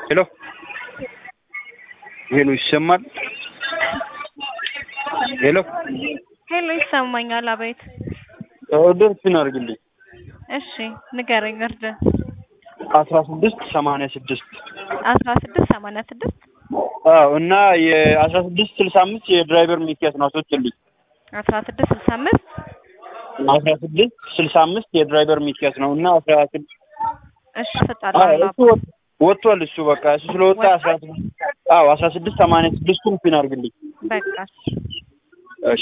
ሄሎ ሄሎ ይሰማል? ሄሎ ሄሎ ይሰማኛል። አቤት። ኦርደር ፒን አድርግልኝ። እሺ ንገረኝ። እርድ አስራ ስድስት ሰማንያ ስድስት አስራ ስድስት ሰማንያ ስድስት አዎ እና የአስራ ስድስት ስልሳ አምስት የድራይቨር ሚኪያስ ነው አስወጭልኝ። አስራ ስድስት ስልሳ አምስት አስራ ስድስት ስልሳ አምስት የድራይቨር ሚኪያስ ነው እና አስራ ስድስት እሺ እሰጣለሁ። እሱ ወጥ- ወጥቷል። እሱ በቃ እሱ ስለወጣ አስራ ስድስት አዎ አስራ ስድስት ሰማንያ ስድስቱን ፒን አድርግልኝ። በቃ እሺ